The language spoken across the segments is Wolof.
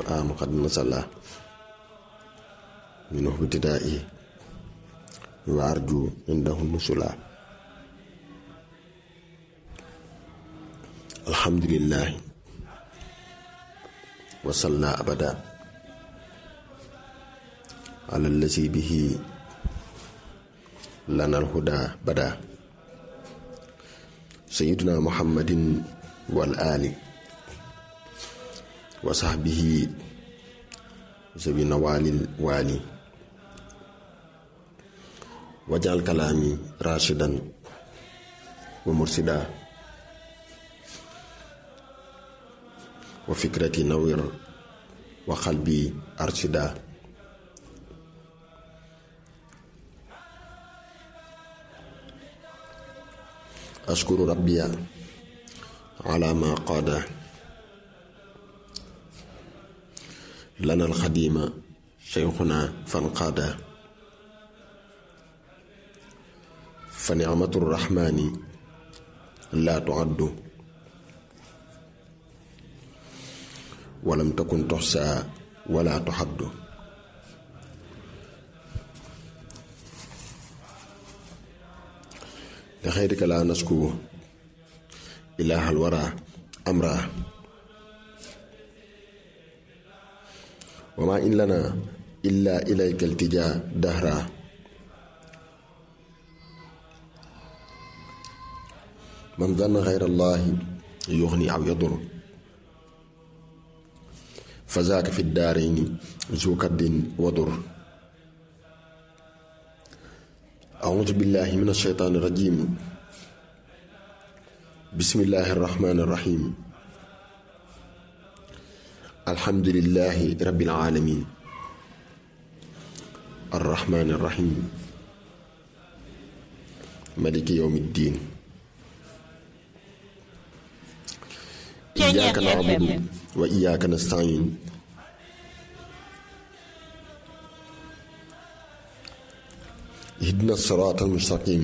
qur'aanu qad nasala minhu ibtidaa'i wa arju indahu nusula alhamdulillahi wa salla abada ala allazi bihi lana alhuda bada sayyiduna muhammadin wal ali wa sahbihi zawi nawalil wali wajal kalaami rashidan wa mursida wa fikrati nawir wa qalbi arshida ashkuru rabbiya ala ma qaada lana alxadima cheikhuna fanqaada fa nicmatu rrahmani laa tuaddu walam takun toxsaa wala tuxaddu li xayrika laa nasku ilaahal wara amra wa ma in lana illa ilayka iltijaa dahra man zanna xayra allahi yuxni aw yadur fa zaaka fi daarayni zu kaddin wadur auzu billahi min asheytaani rajim bismillahi arrahmani arrahim alhamdulillahi rabbil alamin arrahmani arrahim maliki yawmi ddin iyyaka na'budu wa iyyaka nasta'in ihdina sirata almustaqim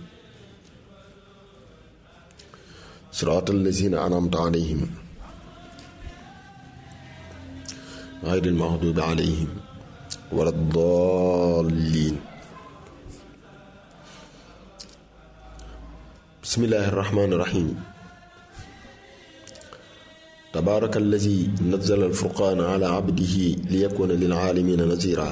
sirata allazina an'amta alayhim غير المغضوب عليهم ولا الضالين بسم الله الرحمن الرحيم تبارك الذي نزل الفرقان على عبده ليكون للعالمين نذيرا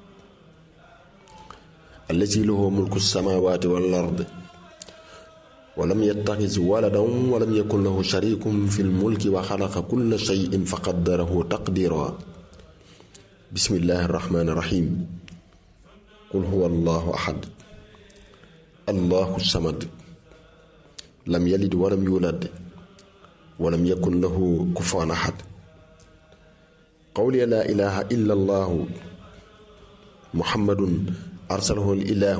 الذي له ملك السماوات والأرض ولم يتخذ ولدا ولم يكن له شريك في الملك وخلق كل شيء فقدره تقديرا بسم الله الرحمن الرحيم قل هو الله أحد الله الصمد لم يلد ولم يولد ولم يكن له كفوا أحد قولي لا إله إلا الله محمد أرسله الإله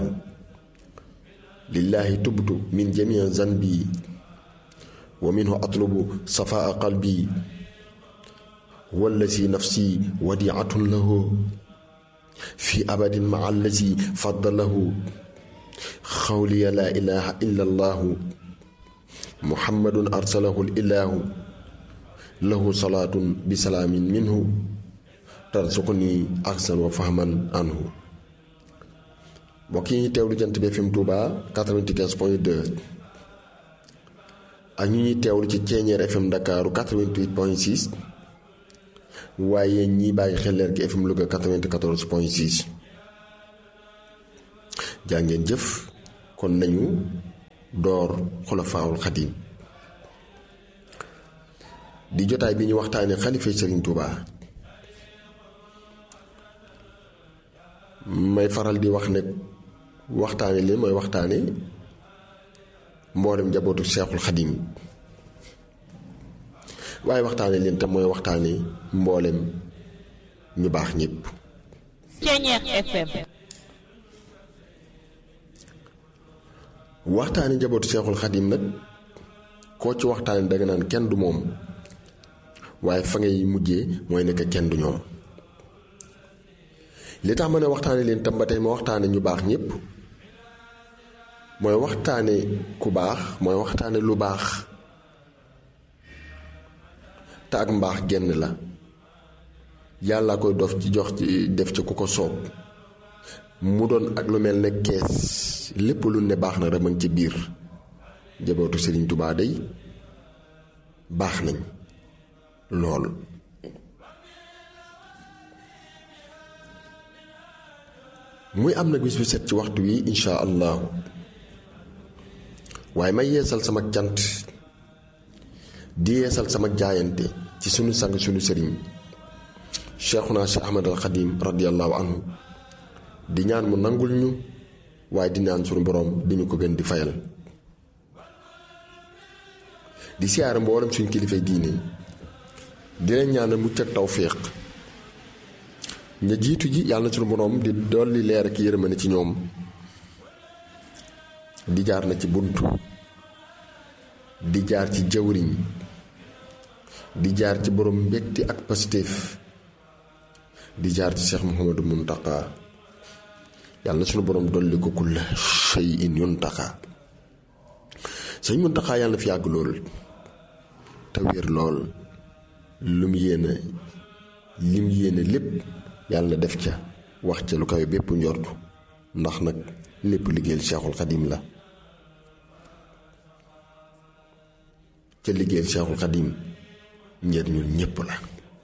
لله تبت من جميع ذنبي ومنه أطلب صفاء قلبي هو الذي نفسي وديعة له في أبد مع الذي فضله قولي لا إله إلا الله محمد أرسله الإله له صلاة بسلام منه ترزقني أحسن وفهما عنه mbokk yi teewlu jant bi FM Touba 95 point 2 ak ñu ñuy teewlu ci Ceeñeer FM Ndakaaru 88 point 6 waaye ñi bàyyi xel leer gi FM Louga 94 point 6 jaa ngeen jëf kon nañu door xulafaawul xadim di jotaay bi ñu waxtaanee xalifa Serigne Touba may faral di wax ne waxtaane leen mooy waxtaane mboolem njabootu Seexul Xadim waaye waxtaane leen tam mooy waxtaane mboolem ñu baax ñépp Ceeñeer FM waxtaane njabootu Seexul Xadim nag koo ci waxtaane danga naan kenn du moom waaye fa ngay mujjee mooy nekk kenn du ñoom li tax ma ne waxtaane leen tam ba tey ma waxtaane ñu baax ñépp mooy waxtaane ku baax mooy waxtaane lu baax te ak mbaax genn la yàlla koy dof ci jox ci def ci ku ko soob mu doon ak lu mel ne kees lépp lu ne baax na rek ma ngi ci biir jabootu Sëriñ Tubaa day baax nañ lool muy am nag bis bu set ci waxtu wi insha allahu waaye may yeesal sama cant di yeesal sama jaayante ci sunu sang sunu sëriñ cheikhuna cheikh ahmad al xadim radiallahu anhu di ñaan mu nangul ñu waaye di ñaan sunu boroom di ñu ko gën di fayal di siyaare mboolem suñ kilifay diine di leen ñaanal mucc ak tawféex ña jiitu ji yàlla na sunu boroom di dolli leer ak yërmande ci ñoom di jaar na ci buntu di jaar ci jawriñ di jaar ci borom mbégte ak pastéef di jaar ci Cheikh Mouhamadou Muntaka yàlla na sunu borom dolli ko kulla shay'in yuntaka sëñ Muntaka yàlla na fi yàgg lool te wér lool lu mu yéene lim yéene lépp yàlla na def ca wax ca lu kawe bépp njortu ndax nag lépp liggéeyal Cheikhul Xadim la ca liggéeyal Cheikhul Xadim njëriñul ñépp la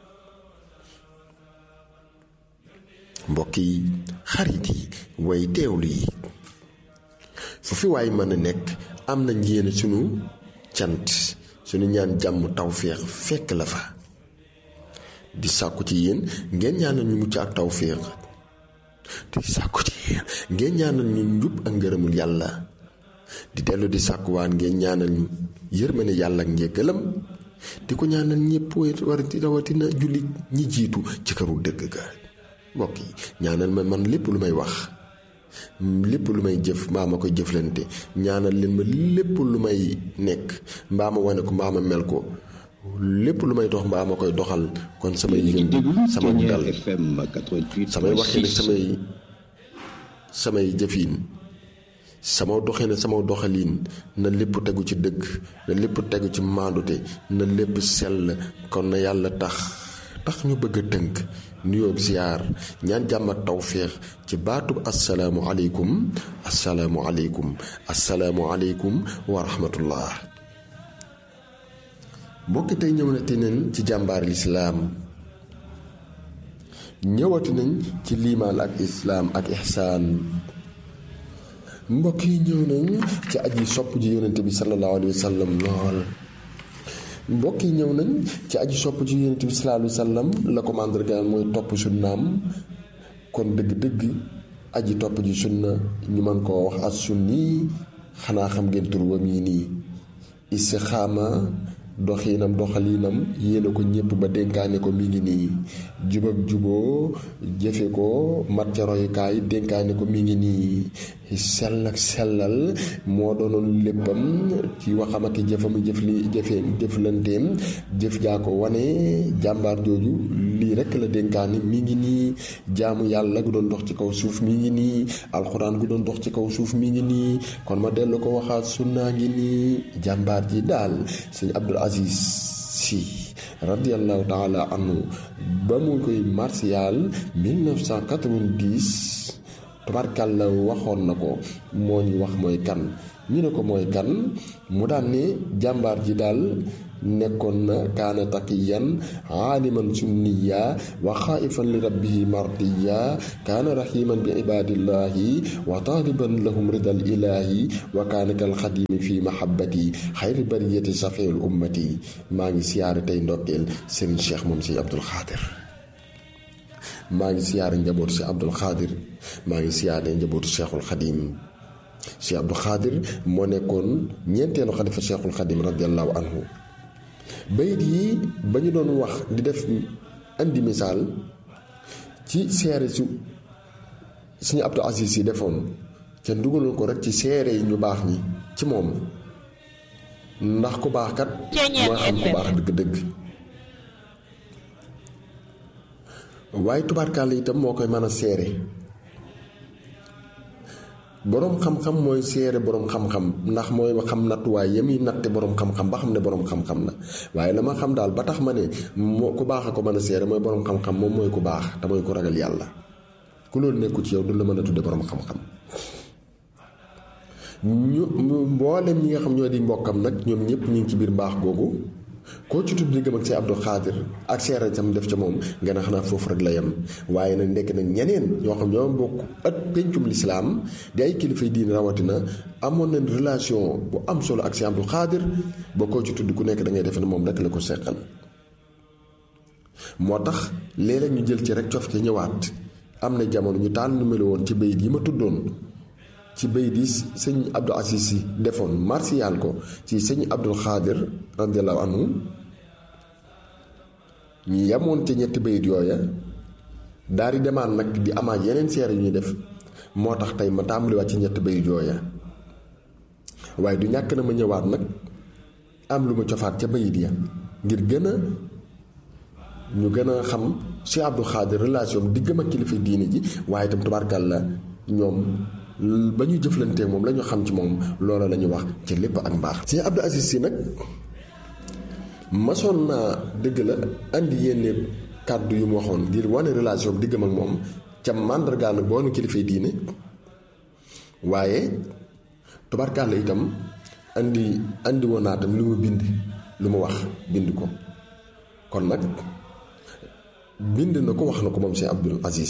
mbokk yi xarit yi way teewlu yi fu fi waay mën a nekk am nañ yéene sunu cant sunu ñaan jàmm tawféex fekk la fa di sàkku ci yéen ngeen ñaanal ñu mucc ak tawféex di sàkku ci yéen ngeen ñaanal ñu njub ak ngërëmul yàlla di dellu di sàkkuwaan ngeen ñaanal ñu yërmande yàlla ak njëggalam di ko ñaanal ñëpp war rawatina jullit ñi jiitu ci këru dëgg ga mbokk yi ñaanal ma man lépp lu may wax lépp lu may jëf mbaa ma koy jëflante ñaanal leen ma lépp lu may nekk mbaa ma wane ko mbaa ma mel ko lépp lu may dox mbaa ma koy doxal kon samay yëngu sama dal samay waxee ne samay samay jëfiin sama doxee ne sama doxaliin na lépp tegu ci dëgg na lépp tegu ci maandute na lépp sell kon na yàlla tax tax ñu bëgg a tënk nuyoo ziyaar ñaan jàmm ak tawféex ci baatub asalaamu aleykum asalaamu aleykum asalaamu aleykum wa rahmatullah mbokki tey ñëw na te neen ci jàmbaar lislaam ñëwati nañ ci liimaan ak islaam ak ihsaan mbokk yi ñëw nañ ci aji sopp ji yonente bi sallallahu alayhi wa sallam lool mbokk yi ñëw nañ ci aji sopp ci yonent bi sallallahu alayhi wa sallam la ko màndargaal mooy topp sunnaam kon dëgg-dëgg aji topp ji sunna ñu mën koo wax as sunni xanaa xam ngeen tur wam yi nii istixaama doxiinam doxaliinam yéene ko ñépp ba dénkaane ko mi ngi nii jub ak juboo jëfe ko mat ca royukaay dénkaane ko mi ngi nii sell ak sellal moo doonoon léppam ci waxam ak jëfam jëf li jëfee jëflanteem jëf jaa ko wane jàmbaar jooju lii rekk la dénkaane mi ngi nii jaamu yàlla gu doon dox ci kaw suuf mi ngi nii alxuraan gu doon dox ci kaw suuf mi ngi nii kon ma dellu ko waxaat sunnaa ngi nii jàmbaar ji daal sëñ Abdul Aziz Si radiallahu taala anhu ba mu koy martial 1990 tubarkàlla waxoon na ko moo ñu wax mooy kan ñu ne ko mooy kan mu daan ne jàmbaar ji daal nekkoon na kaana taqiyan aaliman sunniya wa xaaifan li rabbihi mardiya kaana raximan bi ibadillahi wa taaliban lahum ridal ilahi wa kaana kal xadimi fi mahabbati xayri bariyati safeul ummati maa ngi siyaare tey ndokkeel Serigne Cheikh moom si Abdul Xaadir maa ngi siyaare njabootu si Abdul Xaadir maa ngi siyaare njabootu Cheikhul Xadim si Abdul Xaadir moo nekkoon ñeenteelu xalifa Cheikhul Xadim radiallahu anhu bayit yi ba ñu doon wax di def indi misaal ci seere su suñu Abdou Aziz yi defoon ca dugaloon ko rek ci seere yi ñu baax ñi ci moom ndax ku baax kat mooy xam ku baax dëgg-dëgg waaye tubaarkàlla itam moo koy mën a seere boroom xam-xam mooy seere boroom xam-xam ndax mooy xam nattuwaay ya muy natte boroom xam-xam ba xam ne boroom xam-xam la waaye la ma xam daal ba tax ma ne moo ku baax a ko mën a seere mooy boroom xam-xam moom mooy ku baax te mooy ku ragal yàlla ku loolu nekku ci yow du la mën a tudde boroom xam-xam ñu mboolem ñi nga xam ñoo di mbokkam nag ñoom ñëpp ñu ngi ci biir mbaax googu koo ci tudd diggam ak si Abdou Khadir ak seere tam def ca moom nga ne xanaa foofu rek la yem waaye nag nekk nag ñeneen ñoo xam ñoo bokk at pencum lislaam di ay kilifay diine rawatina amoon nañ relation bu am solo ak si Abdou Khadir ba koo ci tudd ku nekk da ngay defe ne moom rek la ko seqal moo tax léeg-léeg ñu jël ci rek cof ca ñëwaat am na jamono ñu taal numelo woon ci bayit yi ma tuddoon ci bayit yi sëñ Abdou Aziz Sy defoon martial ko ci sëñ Abdou Khadir radiallahu anhu ñu yemoon ca ñetti bayit yooya daal di demaat nag di amaat yeneen seere yu ñuy def moo tax tey ma tàmbaliwaat ci ñetti bayit yooya waaye du ñàkk na ma ñëwaat nag am lu ma cofaat ca bayit ya ngir gën a ñu gën a xam Cheikh Abdou Khadir relation diggam ak kilifa diine ji waaye itam tubaarkàlla ñoom ba ñu jëflanteeg moom la ñu xam ci moom loola la ñu wax ci lépp ak mbaax. Cheikh Abdou Aziz Sy nag masoon naa dëgg la andi yenn kàddu yu mu waxoon ngir wane relation diggam ak moom ca màndargaal nag boo nu kilifay diine waaye tubaarkàlla itam andi andi woon naa tam lu mu bind lu mu wax bind ko kon nag. bind na ko wax na ko moom Cheikh Abdou Aziz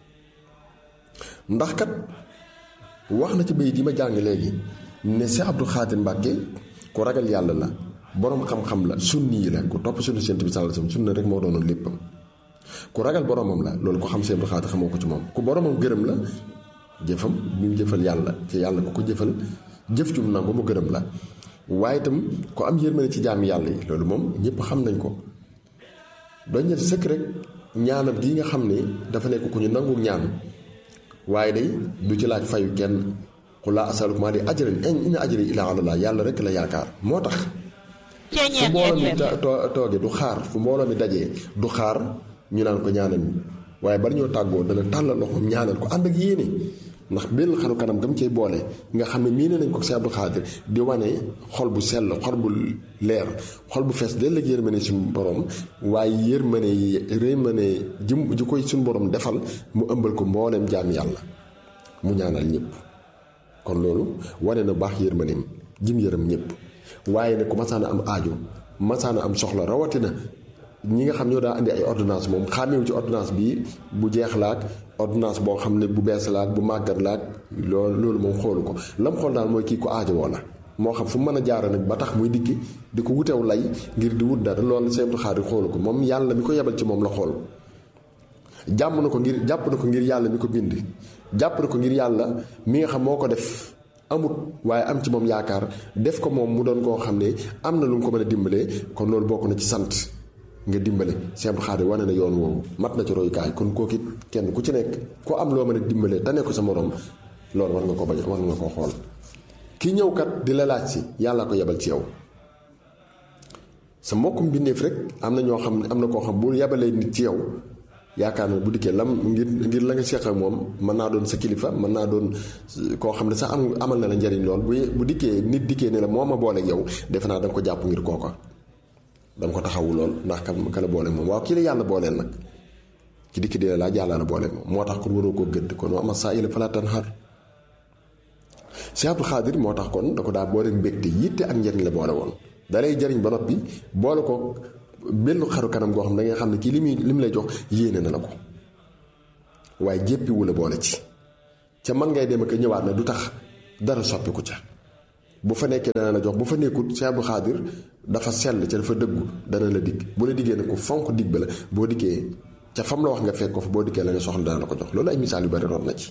ndax kat wax na ci bayit yi ma jàng léegi ne Cheikh Abdou Khadir Mbàkke ku ragal yàlla la boroom xam-xam la sunni yi la ku topp sunna Yonent bi sallallahu alayhi wasallam sunna rek moo doonoon léppam ku ragal boromam la loolu ko xam Cheikh Abdou Khadir xamoo ko ci moom ku boromam gërëm la jëfam bi mu jëfal yàlla ci yàlla ku ko jëfal jëf ju mu nangu mu gërëm la waaye itam ku am yërmande ci jaami yàlla yi loolu moom ñëpp xam nañ ko doñ ñet sëkk rek ñaanam gii nga xam ne dafa nekk ku ñu nangu ñaan waaye day du ci laaj fayu kenn qul laa asalukum alayhi ajran in ajri illaa ala Allah yàlla rek la yaakaar moo tax fu mbooloo mi tooge du xaar fu mbooloo mi dajee du xaar ñu naan ko ñaanal mi waaye bari ñoo tàggoo dana tàllal loxoom ñaanal ko ànd ak yéene ndax benn xaru kanam gam cay boole nga xam ne miine nañ ko Cheikh Abdou Khadir di wane xol bu sell xol bu leer xol bu fees dell ak yërmande suñu borom waaye yërmande yërmande ji ji koy suñu borom defal mu ëmbal ko mbooleem jaam yàlla mu ñaanal ñëpp kon loolu wane na baax yërmandeem jim yërëm ñëpp waaye ne ku masaana am aajo masaana am soxla rawatina ñi nga xam ñoo daa andi ay ordonnance moom xàmmewu ci ordonnance bi bu jeex laak ordonnance boo xam ne bu bees laak bu màggat laak loolu loolu moom xoolu ko lam xool daal mooy kii ko aajowoo la moo xam fu mu mën a jaara nag ba tax muy dikki di ko wutew lay ngir di wut dara loolu Cheikh Abdou Khadir xoolu ko moom yàlla mi ko yebal ci moom la xool jàmm na ko ngir jàpp na ko ngir yàlla mi ko bind jàpp na ko ngir yàlla mi nga xam moo ko def amut waaye am ci moom yaakaar def ko moom mu doon koo xam ne am na lu mu ko mën a dimbalee kon loolu bokk na ci sant nga dimbale Cheikh Abdou Khadir wane na yoon woowu mat na ci royukaay kon kooku it kenn ku ci nekk ku am loo mën a dimbalee te ne ko sa morom loolu war nga ko bañ war nga ko xool ki ñëw kat di la laaj si yàlla ko yebal ci yow sa mbokkum bindeef rek am na ñoo xam ne am na koo xam bu yebalee nit ci yow yaakaar na bu dikkee lam ngir ngir la nga seq ak moom mën naa doon sa kilifa mën naa doon koo xam ne sax am amal na la njariñ lool bu bu dikkee nit dikkee ne la moo ma booleeg yow defe naa da nga ko jàpp ngir kooka dama ko taxawu lool ndax ka ka la boole moom waaw kii la yàlla booleel nag ki dikki dee laaj yàlla la booleel moom moo tax kon waroo koo gëdd kon ama saa ila falaa tanhar Cheikh Abdou Khadir moo tax kon da ko daa boole mbégte yitte ak njariñ la boole woon dalay jariñ ba noppi boole ko benn xaru kanam goo xam da nga xam ne kii li muy li mu lay jox yéene na la ko waaye jéppiwu la boole ci ca man ngay dem ak ñëwaat na du tax dara soppiku ca bu fa nekkee dana la jox bu fa nekkut Cheikh Abdou Khadir dafa sell ca dafa dëggu dana la digg bu la diggee ne ko fonk digg ba la boo dikkee ca fam la wax nga fekk ko fa boo dikkee la nga soxla dana la ko jox loolu ay misaal yu bari roon na ci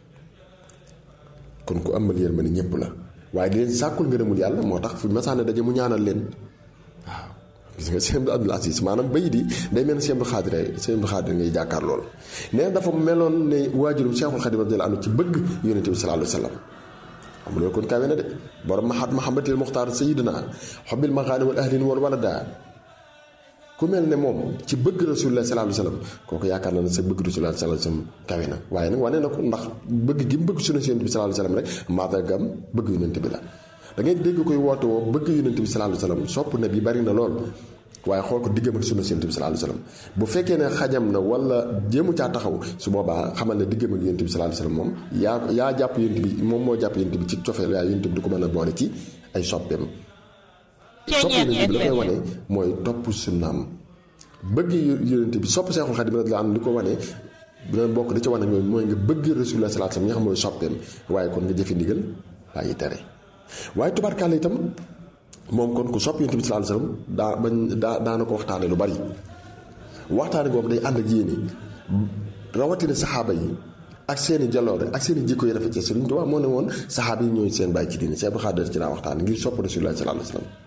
kon ku amal yërmande ñëpp la waaye di leen sàkkul ngërëmul yàlla moo tax fu masaane daje mu ñaanal leen waaw gis nga Cheikh Abdou Aziz maanaam bayit yi day mel ne Cheikh Abdou Khadir Cheikh Abdou Khadir ngay jàkkaar lool nee dafa meloon ne waajurum Cheikhul Khadim radiyallahu anhu ci bëgg yonent bi sallallahu alayhi wa sallam xam loolu kon kawe na de borom mahat mahambatil muxtaar sayidina xobbil maxaani wal ahlin wal walada ku mel ne moom ci bëgg rasulullah sallallahu alayhi wasallam kooku yaakaar na ne sa bëgg rasulullah sallallahu alayhi wasallam kawe na waaye nag wane na ko ndax bëgg gi mu bëgg sunna si yonent bi sallallahu alayhi wasallam rek maadargam bëgg yonent bi la da ngay dégg koy woote woo bëgg yonent bi sallallahu alayhi wasallam sopp na bi bari na lool waaye xool ko diggam ak sunna si yonent bi sallallahu alayhi wasallam bu fekkee ne xajam na wala jéemu caa taxaw su boobaa xamal ne diggam ak yonent bi sallallahu alayhi wasallam moom yaa yaa jàpp yonent bi moom moo jàpp yonent bi ci cofeel waaye yonent bi du ko mën a boole ci ay soppeem sopp yonent bi la koy wane mooy topp sunnaam bëgg yonent bi sopp Seexul Xadiim radiyallaahu anhu li ko wane dina bokk da ci wane mooy mooy nga bëgg Rasulullah sallallaahu alayhi wa sallam nga xam mooy soppeem waaye kon nga jëfe ndigal bàyyi tere waaye tubaarkàlla itam moom kon ku sopp yonent bi sallallaahu alayhi wa sallam daa bañ daa daana ko waxtaane lu bari waxtaane boobu day ànd ak yéene rawatina saxaaba yi ak seeni jaloore ak seeni jikko yi rafet ci Sëriñ Tuubaa moo ne woon saxaaba yi ñooy seen bàyyi ci diine Seex Abdul Xaadir ci daa waxtaane ngir sopp Rasulullah sallallaahu alayhi wa sallam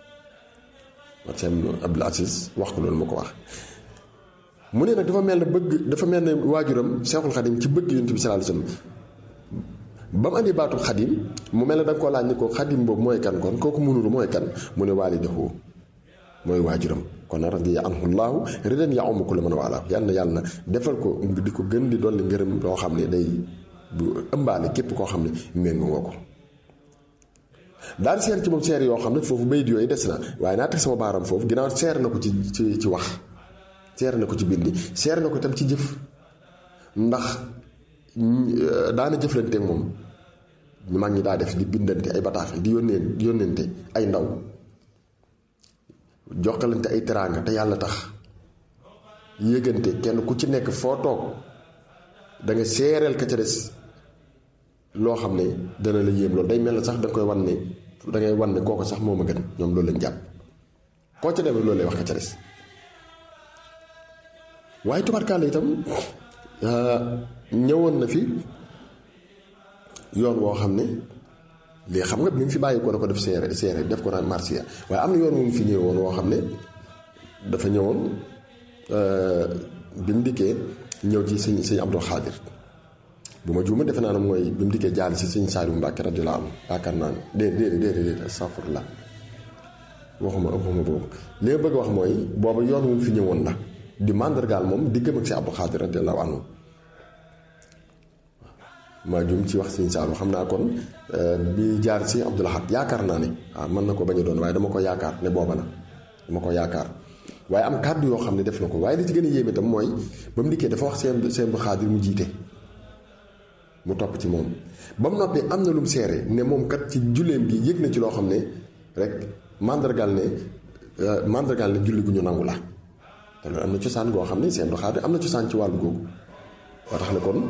seen Abdul Aziz wax ko loolu ma ko wax mu ne nag dafa mel ne bëgg dafa mel ne waajuram Seexul Xadim ci bëgg yonent bi sallallahu alayhi wasallam ba mu andi baatu xadim mu mel ne da nga koo laaj ni ko xadim boobu mooy kan kon kooku munuru mooy kan mu ne waalidahu mooy waajuram kon nag radi anhu llaahu ridan ya umm kulla man waalaahu yàlla na yàlla defal ko di ko gën di dolli ngërëm loo xam ne day bu ëmbaale képp koo xam ne méngoo nga ko daal seer ci moom seer yoo xam ne foofu bayit yooyu des na waaye naa teg sama baaram foofu ginnaaw seer na ko ci ci ci wax seer na ko ci bindi seer na ko tam ci jëf ndax daana jëflanteeg moom ñu mag ñi daa def di bindante ay bataaxal di yónnee di yónnente ay ndaw jokkalante ay teraanga te yàlla tax yëgante kenn ku ci nekk foo toog da nga seereel ka ca des loo xam ne dana la yéem loolu day mel na sax da nga koy wan ne da ngay wan ne kooku sax moo ma gën ñoom loolu lañ jàpp koo ca demee loolu lay wax ka ca des waaye tubaarkaale itam ñëwoon na fi yoon woo xam ne lii xam nga bi mu fi bàyyi ko na ko def seere seere def ko naan marsiya waaye am na yoon wu mu fi ñëwoon woo xam ne dafa ñëwoon bi mu dikkee ñëw ci sëñ sëñ Abdul Xaadir bu ma juuma defe naa ne mooy bi mu dikkee jaal si sëñ Saaliu Mbàkke radiyallaahu anhu yaakaar naa ne déedéet déedéet déedéet astafurlah waxuma waxuma boobu li ma bëgg wax mooy booba yoon wu mu fi ñëwoon la di màndargaal moom diggam ak si Abdul Xaadir radiyallaahu anhu maa jum ci wax sëñ Saalu xam naa kon bi jaar si Abdul Ahad yaakaar naa ne waaw mën na ko bañ a doon waaye dama ko yaakaar ne booba la dama ko yaakaar waaye am kàddu yoo xam ne def na ko waaye li ci gën a yéeme itam mooy ba mu dikkee dafa wax seen seen Abdul Xaadir mu jiite mu topp ci moom ba mu noppee am na lu mu seere ne moom kat ci julleem gi yëg na ci loo xam ne rek màndargaal ne màndargaal ne julli gu ñu nangu la te loolu am na cosaan goo xam ne seen Abdul Xaadir am na cosaan ci wàllu googu waa tax ne kon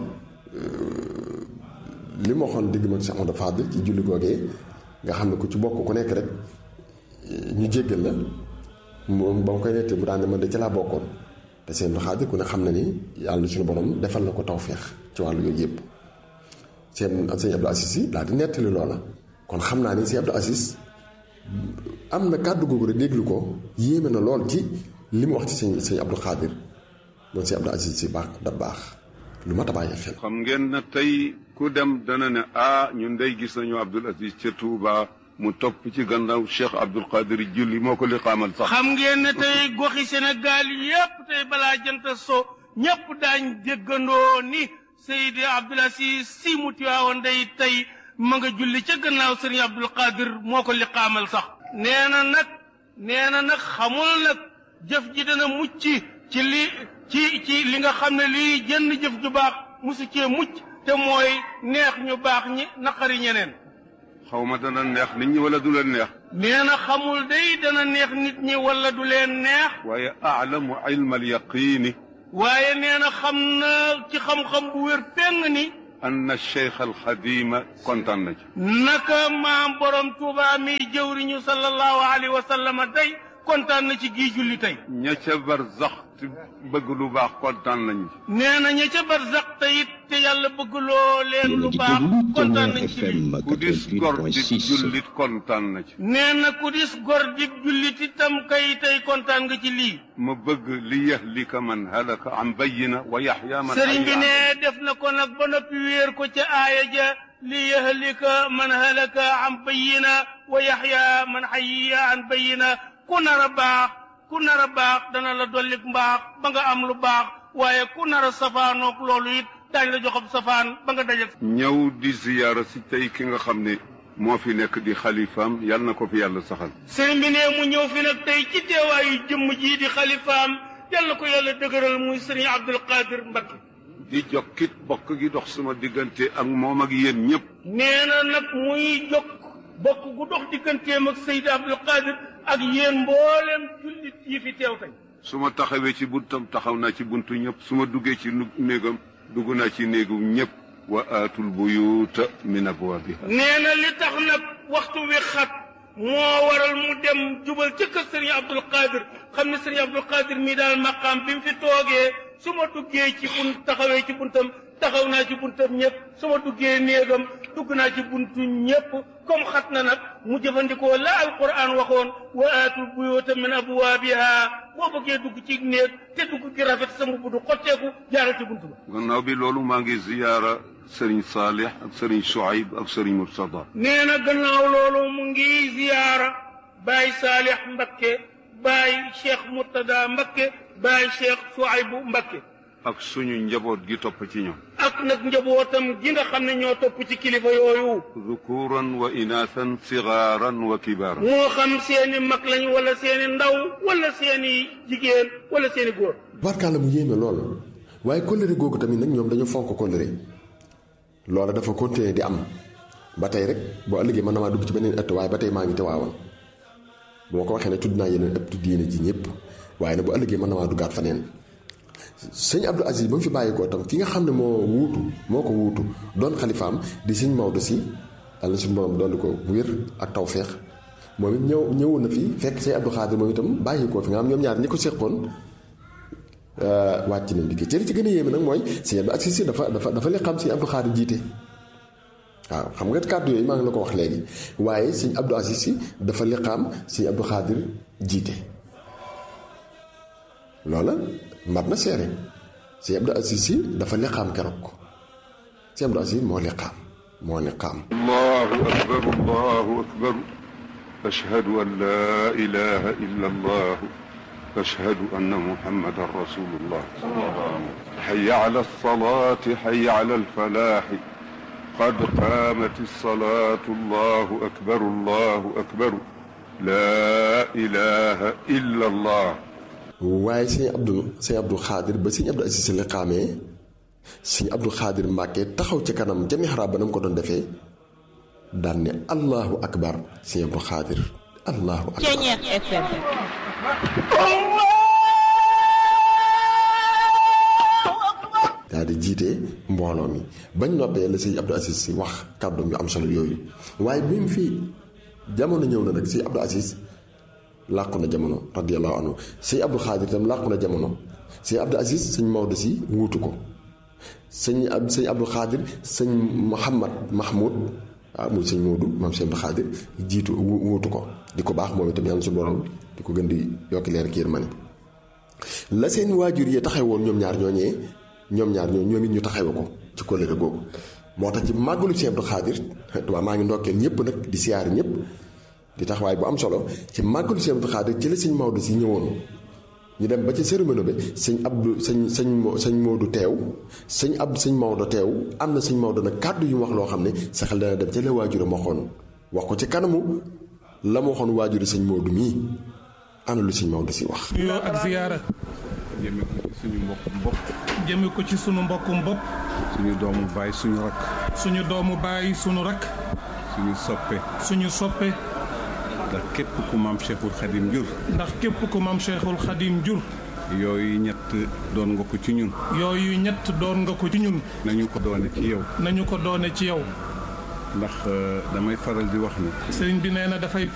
li ma waxoon digg mag Cheikh Amadou Fadil ci julli googee nga xam ne ku ci bokk ku nekk rek ñu jéggal la moom ba ma koy nettee mu daan ne man de ca laa bokkoon te seen Abdul Xaadir ku ne xam na ni yàlla suñu borom defal na ko tawféex ci wàllu yooyu yëpp seen sëñ Abdou Aziz yi daal di nettali loola kon xam naa ni sëñ Abdou Aziz am na kàddu googu rek déglu ko yéeme na lool ci li mu wax ci sëñ sëñ Abdou Xaadir moom sëñ Abdou Aziz si baax da baax lu mat a bàyyi xel. xam ngeen ne tey ku dem dana ne ah ñun day gis nañu Abdul Aziz ca Touba mu topp ci gannaaw Cheikh Abdul Qadir julli moo ko li xaamal sax. xam ngeen ne tey goxi Sénégal yépp tey balaa jant so ñépp daañ déggandoo ni Seydi Abdul Aziz si mu tiwaawoon day tey ma nga julli ca gannaaw Sëriñ Abdul Qadir moo ko li xaamal sax. nee na nag nee na nag xamul nag jëf ji dana mucc ci li ci ci li nga xam ne lii jënn jëf ju baax musu cee mucc te mooy neex ñu baax ñi naqari ñeneen xaw ma dana neex nit ñi wala du leen neex. nee na xamul day dana neex nit ñi wala du leen neex waaye aalamu ilma al yaqiini waaye nee na xam na ci xam-xam bu wér péng ni anna cheikh al xadima kontaan na ci. naka maam borom Tuuba mi jëwriñu sallallahu alayhi wa sallam day kontaan na ci gii julli tey ña ca barzax te bëgg lu baax kontaan nañu ci. nee na ña ca barzak te it te yàlla bëgg loo leen lu baax kontaan nañ ci lii ku dis gor di 88.6 jullit kontaan na ci. nee na ku dis gor di jullit itam kay tey kontaan nga ci lii ma bëgg li yahlika man halaka an bayyina wa yaxya man sëriñ bi hayya ne def na ko nag ba noppi wéer ko ca aaya ja li yahlika man halaka an bayyina wa yaxya man hayya an bayyina ku nar a baax ku nar a baax dana la dollik mbaax ba nga am lu baax waaye ku nar a safaanoog loolu it daañu la joxob safaan ba nga dajal ñëw di ziyaara si tey ki nga xam ne moo fi nekk di xalifaam yal na ko fi yàlla saxal sëriñ bi ne mu ñëw fi nag tey ci teewaayu jëmm jii di xalifaam yal na ko yàlla dëgëral muy sëriñ Abdul Qadir Mbakke di jokkit bokk gi dox sama diggante ak moom ak yéen ñëpp nee na nag muy jokk bokk gu dox digganteem ak Seydi Abdul Qadir ak yéen mboolem jullit yi fi teew tey su ma taxawee ci buntam taxaw naa ci buntu ñëpp su ma duggee ci nu- néegam dugg naa ci néegu ñëpp wa aatul buyuuta min abwaabiha nee na li tax nag waxtu wi xat moo waral mu dem jubal ca kër sëriñ Abdul Qadir xam ne sëriñ Abdul Qadir mii daal maqaam bi mu fi toogee su ma duggee ci bunt taxawee ci buntam taxaw naa ci buntam ñëpp su ma duggee néegam dugg naa ci buntu ñëpp comme xat na nag mu jëfandikoo la alquran waxoon wa aatul buyuuta min abwaabiha boo bëggee dugg ci néeg te dugg gi rafet sa mbubb du xotteeku jaaral ci buntu ba gannaaw bi loolu maa ngi ziyaara sëriñ Saalix ak sëriñ Shuayb ak sëriñ Murtada nee na gannaaw loolu mu ngi ziyaara baay Saalix Mbakke baay Cheikh Murtada Mbakke baay Cheikh Suaybu Mbakke ak suñu njaboot gi topp ci ñoom ak nag njabootam gi nga xam ne ñoo topp ci kilifa yooyu dhukuran wa inaasan sigaaran wa kibaaran moo xam seeni mag lañ wala seeni ndaw wala seeni jigéen wala seeni góor barkaala mu yéeme lool waaye kóllëre googu tamit nag ñoom dañu fonk kóllëre loola dafa continuer di am ba tey rek boo ëllëgee mën na maa dugg ci beneen ëtt waaye ba tey maa ngi teewaawoon bu ma ko waxee ne tudd naa yeneen ëtt diine ji ñëpp waaye nag bu ëllëgee mën na maa duggaat faneen sëñ Abdou Aziz ba mu fi bàyyi ko tam ki nga xam ne moo wuutu moo ko wuutu doon xalifaam di sëñ Maodo si yàlla na suñu borom dolli ko wér ak tawféex moom it ñëw ñëwoon na fi fekk sëñ Abdou Xaadir moom itam bàyyi ko fi nga xam ñoom ñaar ñi ko seqoon wàcc nañ liggéey ci li ci gën a yéeme nag mooy sëñ Abdou Aziz si dafa dafa dafa li xam sëñ Abdou Xaadir jiite waaw xam nga kàddu yooyu maa ngi la ko wax léegi waaye sëñ Abdou Aziz si dafa li xam sëñ Abdou Xaadir jiite loola mat na seere sëñ Abdou Aziz si dafa li xam keroog sëñ Abdou Aziz moo li xam moo li xam allahu akbar allahu akbar ashhadu an laa ilaha illa allah ashhadu anna muhammadan rasulullah hayya ala alsalati hayya ala alfalahi qad qaamat alsalatu allahu akbar allahu akbar laa ilaha illa allah waaye sëñ Abdou sëñ Abdou Xaadir ba sëñ Abdou Aziz si li xaamee sëñ Abdou Xaadir Mbàkke taxaw ci kanam ca mihrab ba na mu ko doon defee daan ne allahu akbar sëñ Abdou Xaadir allahu akbar Ceñeex FM daal di jiite mbooloo mi bañ noppee la sëñ Abdou Aziz si wax kàddoom yu am solo yooyu waaye bi mu fi jamono ñëw na nag sëñ Abdou Aziz làqu na jamono radiyallahu anhu sëñ Abdou Xaadir itam làqu na jamono sëñ Abdou Aziz sëñ Maodo si wuutu ko sëñ ab sëñ Abdou Xaadir sëñ Mouhamad Mahmoud ah muy sëñ Maodo maam sëñ Abdou Xaadir jiitu wu- wuutu ko di ko baax moom itam yàlla su borom di ko gën di yokki leer ki yërmande la seen waajur yi taxawoon ñoom ñaar ñooñee ñoom ñaar ñoo ñoom it ñu taxawe ko ci kóllëre googu moo tax ci màggalu sëñ Abdou Xaadir waaw maa ngi ndokkeel ñëpp nag di siyaari ñëpp di taxawaay bu am solo ci màggalu sëñ Abdou Xaadir ci la sëñ Maodo si ñëwoon ñu dem ba ci cérémonie bi sëñ Abdou sëñ sëñ Mo- sëñ Maodo teew sëñ Abdou sëñ Maodo teew am na sëñ Maodo nag kàddu yu mu wax loo xam ne sa xel dana dem ca la waajuram waxoon wax ko ci kanamu la ma waxoon waajuri sëñ Maodo mii ana lu sëñ Maodo si wax. nuyoo ak ziyaara jëme ko ci suñu mbokk mbokk jëme ko ci sunu mbokkum bopp suñu doomu baay suñu rakk suñu doomu baay sunu rakk suñu soppe suñu soppe ndax képp ku maam Cheikhul Khadim jur ndax képp ku maam Cheikhul Khadim jur yooyu ñett doon nga ko ci ñun yooyu ñett doon nga ko ci ñun nañu ko doone ci yow nañu ko doone ci yow ndax euh, damay faral di wax ni sëriñ bi nee na dafay